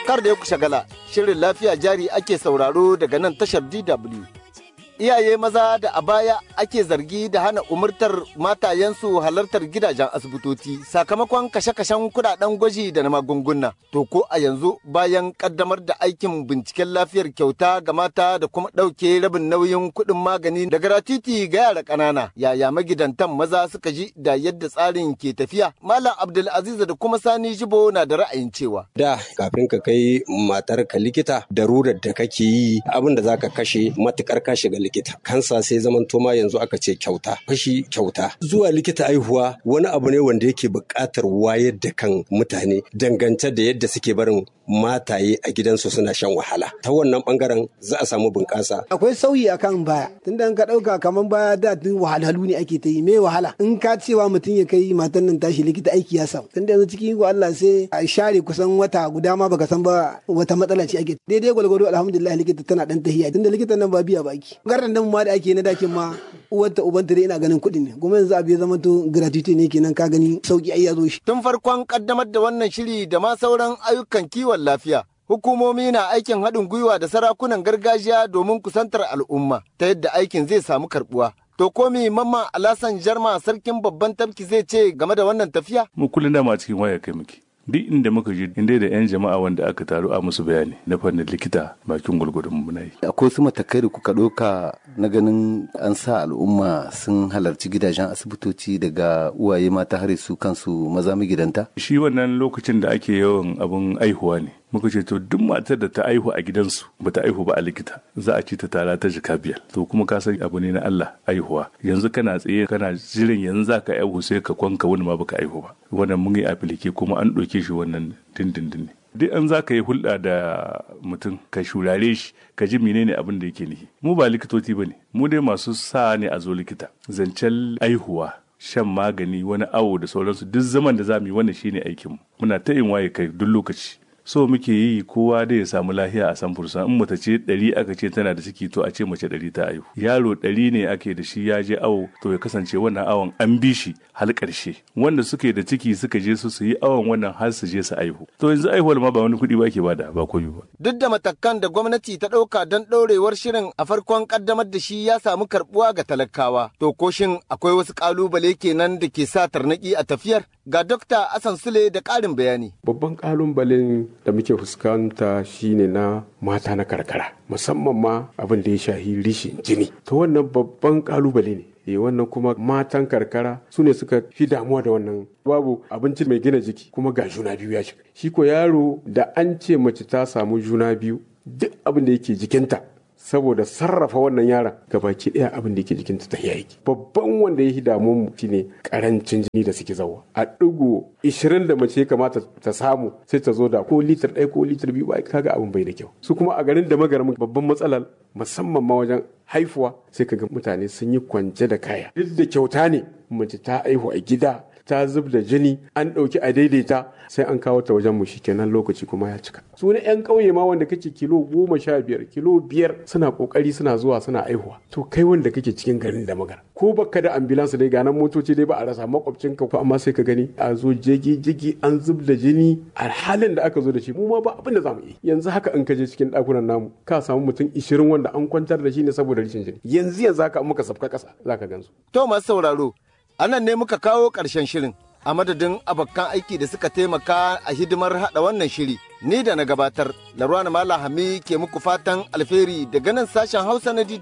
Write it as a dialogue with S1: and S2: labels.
S1: kar da ya shagala shirin lafiya jari ake sauraro daga nan tashar DW. Iyaye maza da a baya ake zargi da hana umurtar matayensu halartar gidajen asibitoci sakamakon kashe-kashen kudaden gwaji da na magunguna. To ko a yanzu bayan kaddamar da aikin binciken lafiyar kyauta ga mata da kuma ɗauke rabin nauyin kuɗin magani da gratuity ga yara ƙanana. Yaya magidantan maza suka ji da yadda tsarin ke tafiya? Malam Abdulaziz da kuma Sani Jibo na da ra'ayin cewa.
S2: Da kafin ka kai matarka likita darurar da kake yi abin da zaka kashe matukar ka shiga likita kansa sai zaman toma yanzu aka ce kyauta fashi kyauta zuwa likita aihuwa wani abu ne wanda yake buƙatar wayar da kan mutane dangance da yadda suke barin mataye a gidansu suna shan wahala ta wannan bangaren za a samu bunƙasa
S3: akwai sauyi akan baya tunda in ka ɗauka kamar baya da tun wahalhalu ne ake ta yi me wahala in ka cewa mutum ya kai matan nan tashi likita aiki ya samu tunda yanzu cikin iko Allah sai a share kusan wata guda ma baka san ba wata matsala ce ake daidai gwalgwado alhamdulillah likita tana dan tahiya tunda likitan nan ba biya baki garan nan ma da ake na dakin ma uwarta ubanta dai ina ganin kuɗi ne kuma yanzu abu ya zama to gratuity ne kenan ka gani sauki ai ya zo shi
S1: Tun farkon kaddamar da wannan shiri da ma sauran ayyukan kiwon lafiya. Hukumomi na aikin haɗin gwiwa da sarakunan gargajiya domin kusantar al'umma ta yadda aikin zai samu karɓuwa. To komi mamma Alasan Jarma sarkin babban tafki zai ce game da wannan tafiya?
S4: mu kullum dama cikin waya kai muke duk inda muka je inda da yan jama'a wanda aka taru a musu bayani na fannin likita bakin gwargwadon mu na yi
S5: akwai su matakai da kuka ɗauka na ganin an sa al'umma sun halarci gidajen asibitoci daga uwaye mata har su kansu maza magidanta
S4: shi wannan lokacin da ake yawan abun aihuwa ne muka ce to duk matar da ta aihu a gidansu ba ta aihu ba a likita za a ci ta tara ta jika biyar to kuma ka san abu ne na Allah aihuwa yanzu kana tsaye kana jirin yanzu za ka aihu sai ka kwanka wani ma baka aihu ba wannan mun yi afilike kuma an ɗauke shi wannan dindindin ne duk an za ka yi hulɗa da mutum ka shurare shi ka ji menene abin da yake nihi mu ba likitoci ba ne mu dai masu sa ne a zo likita zancen aihuwa shan magani wani awo da sauransu duk zaman da za mu yi wannan shine aikinmu muna ta yin waye kai duk lokaci so muke yi kowa da ya samu lahiya a san fursa in mace ce ɗari aka ce tana da ciki to a ce mace ɗari ta aihu yaro ɗari ne ake da shi ya je awo to ya kasance wannan awon an bi shi har ƙarshe wanda suke da ciki suka je su su yi awon wannan har su je su aihu to yanzu aihuwar ma ba wani kuɗi ba ke bada ba koyo ba
S1: Duk da matakan da gwamnati ta ɗauka don ɗorewar shirin a farkon ƙaddamar da shi ya samu karɓuwa ga talakawa. To ko shin akwai wasu ƙalubale kenan da ke sa tarnaƙi a tafiyar? Ga Dokta Asan Sule da ƙarin bayani.
S6: babban kalubalen da muke fuskanta shine na mata na karkara musamman ma abin da ya shahi rishin jini to wannan babban kalubale ne e wannan kuma matan karkara su ne suka fi damuwa da wannan babu abinci mai gina jiki kuma ga juna biyu ya shiga shi ko yaro da an ce mace ta samu juna biyu duk abin da yake jikinta saboda sarrafa wannan yaron gabaki ɗaya abin da yake jikinta ta yaki babban wanda ya damu mu shine karancin jini da suke zawa a ɗigo 20 da mace ya kamata ta samu sai ta zo da ko litir ɗaya ko litir biyu ba kaga abin bai da kyau su kuma a garin da magaramin babban matsalar musamman ma wajen haifuwa sai kaga mutane sun yi kwance da kaya duk da kyauta ne mace ta aihu a gida ta zub da jini an ɗauki a daidaita sai an kawo ta wajen mu kenan lokaci kuma ya cika su ne yan ƙauye ma wanda kake kilo goma sha biyar kilo biyar suna ƙoƙari suna zuwa suna aihuwa to kai wanda kake cikin garin da magana ko baka da ambulansu dai ga nan motoci dai ba a rasa makwabcin ka amma sai ka gani a zo jigi jigi an zub da jini a halin da aka zo da shi mu ma ba abin da zamu yi yanzu haka in ka je cikin ɗakunan namu ka samu mutum ishirin wanda an kwantar da shi ne saboda rashin jini yanzu yanzu haka muka safka ƙasa zaka gansu
S1: To masu sauraro, anan ne muka kawo ƙarshen shirin. A madadin abokan aiki da suka taimaka a hidimar haɗa wannan shiri, ni da na gabatar, Larwana Malahami ke muku fatan alheri daga nan sashen Hausa na